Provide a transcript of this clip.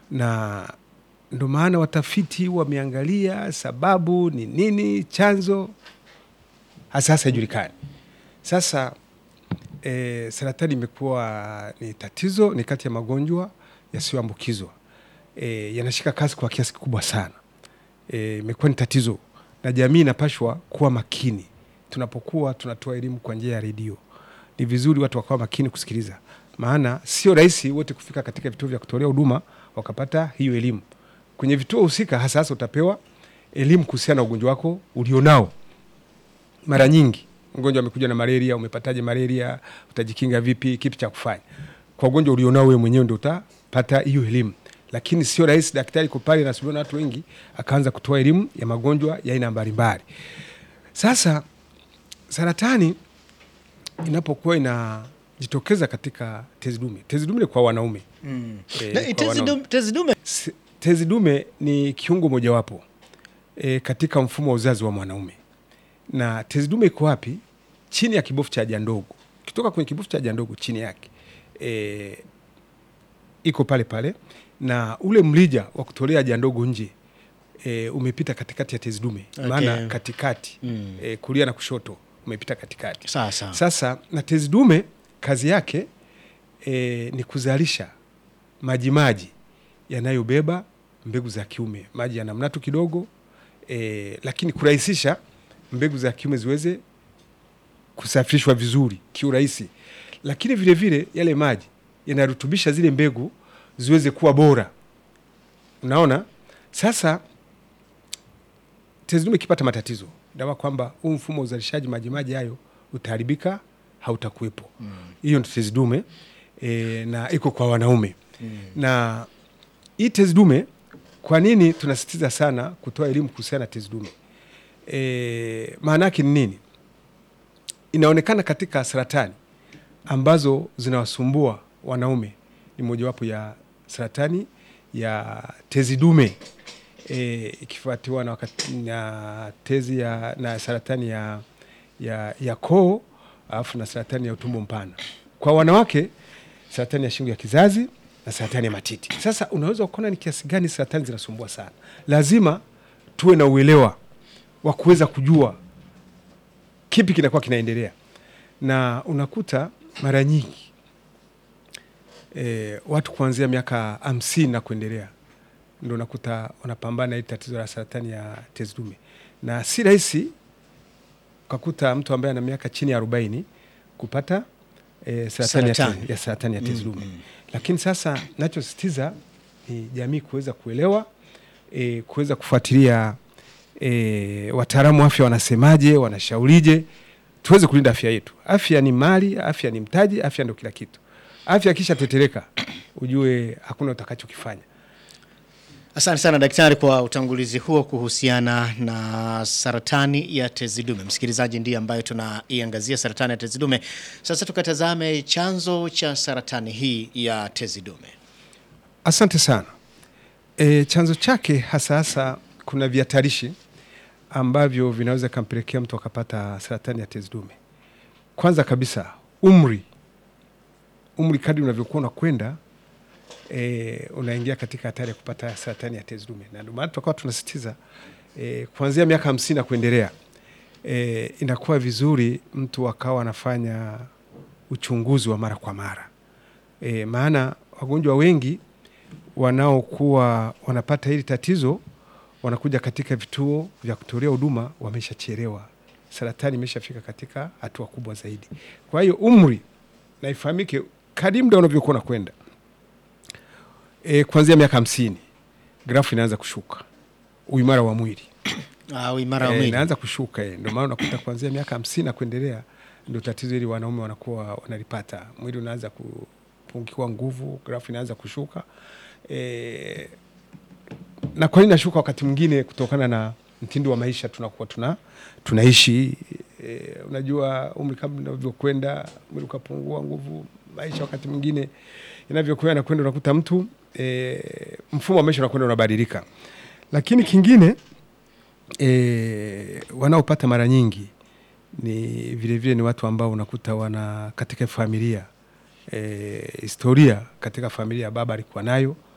na ndo maana watafiti wameangalia sababu ni nini, chanzo hasa hasa haijulikani. Sasa e, saratani imekuwa ni tatizo, ni kati ya magonjwa yasiyoambukizwa e, yanashika kasi kwa kiasi kikubwa sana. E, imekuwa ni tatizo na jamii inapashwa kuwa makini tunapokuwa tunatoa elimu kwa njia ya redio. Ni vizuri watu wakawa makini kusikiliza, maana sio rahisi wote kufika katika vituo vya kutolea huduma wakapata hiyo elimu. Kwenye vituo husika, hasa hasa utapewa elimu kuhusiana na ugonjwa wako ulionao. Mara nyingi mgonjwa amekuja na malaria, umepataje malaria, utajikinga vipi, kipi cha kufanya. Kwa ugonjwa ulionao wewe mwenyewe ndio utapata hiyo elimu, lakini sio rahisi daktari ko pale nasubiriwa na watu wengi akaanza kutoa elimu ya magonjwa ya aina mbalimbali. Sasa saratani inapokuwa inajitokeza katika tezi dume, tezi dume ni kwa wanaume Mm. Eh, Na, kwa tezi wanaume. dume- tezi dume S- tezi dume ni kiungo mojawapo e, katika mfumo wa uzazi wa mwanaume. Na tezi dume iko wapi? Chini ya kibofu cha haja ndogo. Ukitoka kwenye kibofu cha haja ndogo, chini yake e, iko pale pale, na ule mlija wa kutolea haja ndogo nje e, umepita katikati ya tezi dume Okay. maana katikati Mm. e, kulia na kushoto umepita katikati. sawa sawa. Sasa na tezi dume kazi yake e, ni kuzalisha majimaji yanayobeba mbegu za kiume. Maji yana mnato kidogo e, lakini kurahisisha mbegu za kiume ziweze kusafirishwa vizuri kiurahisi, lakini vile vile yale maji yanarutubisha zile mbegu ziweze kuwa bora. Unaona, sasa tezi dume ikipata matatizo, dawa kwamba huu mfumo wa uzalishaji majimaji hayo utaharibika, hautakuwepo. Hiyo ndio tezi dume e, na iko kwa wanaume na hii tezi dume, kwa nini tunasisitiza sana kutoa elimu kuhusiana na tezi dume? E, maana yake ni nini? Inaonekana katika saratani ambazo zinawasumbua wanaume ni mojawapo ya saratani ya tezi dume e, ikifuatiwa na, wakati, na tezi ya na saratani ya, ya, ya koo alafu na saratani ya utumbo mpana. Kwa wanawake saratani ya shingo ya kizazi na saratani ya matiti. Sasa unaweza kuona ni kiasi gani saratani zinasumbua sana. Lazima tuwe na uelewa wa kuweza kujua kipi kinakuwa kinaendelea, na unakuta mara nyingi e, watu kuanzia miaka hamsini na kuendelea ndo unakuta wanapambana na hili tatizo la saratani ya tezi dume, na si rahisi ukakuta mtu ambaye ana miaka chini ya arobaini kupata e, saratani, ya Saratani. tezi- ya saratani ya tezi Mm, dume mm. lakini sasa nachosisitiza ni jamii kuweza kuelewa e, kuweza kufuatilia e, wataalamu wa afya wanasemaje, wanashaurije, tuweze kulinda afya yetu. Afya ni mali, afya ni mtaji, afya ndio kila kitu. Afya ikisha tetereka, ujue hakuna utakachokifanya. Asante sana daktari kwa utangulizi huo kuhusiana na saratani ya tezi dume. Msikilizaji, ndiye ambayo tunaiangazia saratani ya tezi dume. Sasa tukatazame chanzo cha saratani hii ya tezi dume. Asante sana. E, chanzo chake hasa hasa kuna vihatarishi ambavyo vinaweza kampelekea mtu akapata saratani ya tezi dume. Kwanza kabisa umri, umri kadri unavyokuwa unakwenda e, unaingia katika hatari ya kupata saratani ya tezi dume, na ndio maana tutakuwa tunasisitiza e, kuanzia miaka hamsini na kuendelea e, inakuwa vizuri mtu akawa anafanya uchunguzi wa mara kwa mara e, maana wagonjwa wengi wanaokuwa wanapata hili tatizo wanakuja katika vituo vya kutolea huduma wameshachelewa, saratani imeshafika katika hatua kubwa zaidi. Kwa hiyo umri na ifahamike, kadri muda unavyokuwa unakwenda e, kuanzia miaka hamsini grafu inaanza kushuka, uimara wa mwili Au imara wa Eh, mwili. inaanza kushuka eh. Ndio maana unakuta kuanzia miaka hamsini na kuendelea ndio tatizo hili wanaume wanakuwa wanalipata. Mwili unaanza kupungukiwa nguvu, grafu inaanza kushuka e, na kwa nini nashuka? Wakati mwingine kutokana na mtindo wa maisha tunakuwa tuna tunaishi e, unajua umri kama unavyokwenda mwili ukapungua nguvu, maisha wakati mwingine inavyokwenda nakwenda, unakuta mtu e, mfumo wa maisha unakwenda unabadilika, lakini kingine e, wanaopata mara nyingi ni vilevile vile ni watu ambao unakuta wana katika familia e, historia katika familia baba alikuwa nayo